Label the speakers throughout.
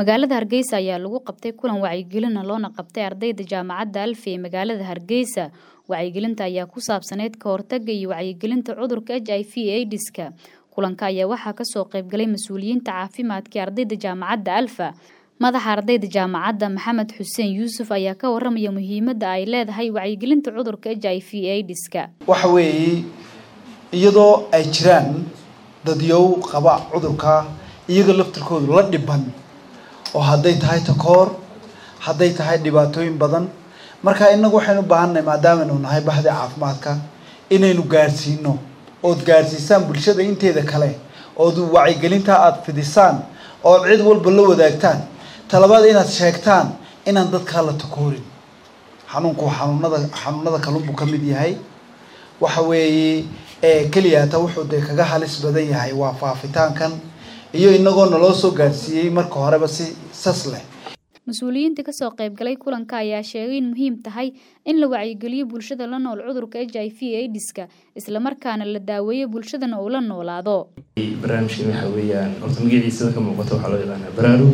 Speaker 1: magaalada hargeysa ayaa lagu qabtay kulan wacyigelina loona qabtay ardayda jaamacadda alfi ee magaalada hargeysa wacyigelinta ayaa ku saabsaneyd ka hortaga iyo wacyigelinta cudurka h i v aidiska kulanka ayaa waxaa kasoo qaybgalay mas-uuliyiinta caafimaadka ee ardayda jaamacadda alfa madaxa ardayda jaamacadda maxamed xuseen yuusuf ayaa ka waramaya muhiimadda ay leedahay wacyigelinta cudurka h i v aidiska
Speaker 2: waxa weeye iyadoo ay jiraan dadyow qaba cudurka iyaga laftirkoodu la dhiban oo hadday tahay takoor hadday tahay dhibaatooyin badan marka inagu waxaynu baahannahay maadaamanu nahay baxda caafimaadka inaynu gaadhsiino ood gaadhsiisaan bulshada inteeda kale ood wacyigelintaa aada fidisaan ood cid walba la wadaagtaan talabaad inaad sheegtaan inaan dadkaa la takoorin xanuunku xanuunada xanuunada kalunbuu ka mid yahay waxa weeye keliyaata wuxuu dee kaga halis badan yahay waa faafitaankan iyo inagoo naloo soo gaadhsiiyey marka horeba si sas leh
Speaker 1: mas-uuliyiinta kasoo qaybgalay kulanka ayaa sheegay in muhiim tahay in la wacyigeliyo bulshada la nool cudurka h i v aidiska islamarkaana la daaweeyo bulshadana uu la noolaado
Speaker 3: barnaamijkan waxa weeyaan horta magaciisada ka muuqato waxaa loo yaqaanaa baraarug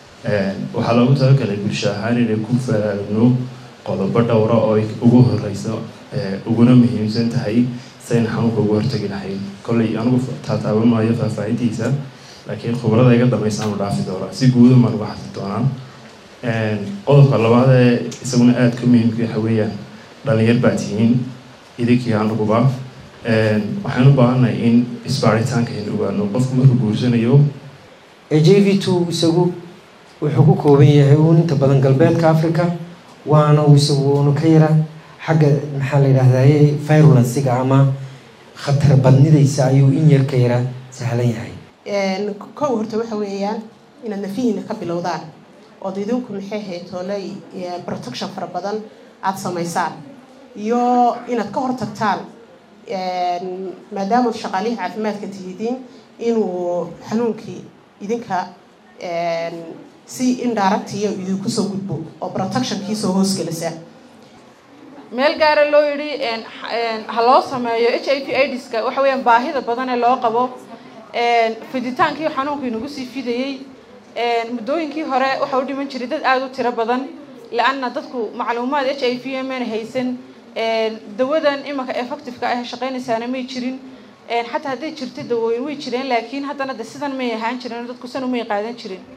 Speaker 3: waxaa loogu talagalay bulsho ahaan inay ku faraarugno qodobo dhowra oo ay ugu horeyso uguna muhiimsan tahay sayna xanuunka ugu hortagi lahayn kolley anigu taataaban maayo faahfaahintiisa laakiin khubrada iga dambaysaanu dhaafi doonaa si guuda maan uga hadli doonaa qodobka labaad ee isaguna aada ka muhiimka waxa weeyaan dhalinyar baa tihiin idinkii anuguba waxaan u baahannahay in isbaaritaanka aynu ogaano qofku markuu guursanayo
Speaker 4: j v two isagu wuxuu ku kooban yahay uun inta badan galbeedka africa waana uu isagu unu ka yara xagga maxaa la yidhaahdaye virulensiga ama khatar badnidaysa ayuu in yar ka yara sahlan yahay
Speaker 5: kow horta waxa weeyaan inaad nafihiina ka bilowdaan ood idinku maxay ahayd tooley protection fara badan aada samaysaan iyo inaad ka hortagtaan maadaama shaqaalihii caafimaadka tihidiin inuu xanuunkii idinka si indiractiyo idinku soo gudbo oo protectionkii soo hoosgelisa
Speaker 6: meel gaara loo yidhi ha loo sameeyo h i v aidiska waxa weeyaan baahida badan ee loo qabo fiditaankii xanuunka inagu sii fidayey muddooyinkii hore waxa u dhiman jiray dad aada u tiro badan la-anna dadku macluumaad h i v mana haysan dawadan imanka effectiveka ah shaqeynaysaana may jirin xataa hadday jirta dawooyin way jireen laakiin haddana de sidan may ahaan jirin dadku san umay qaadan jirin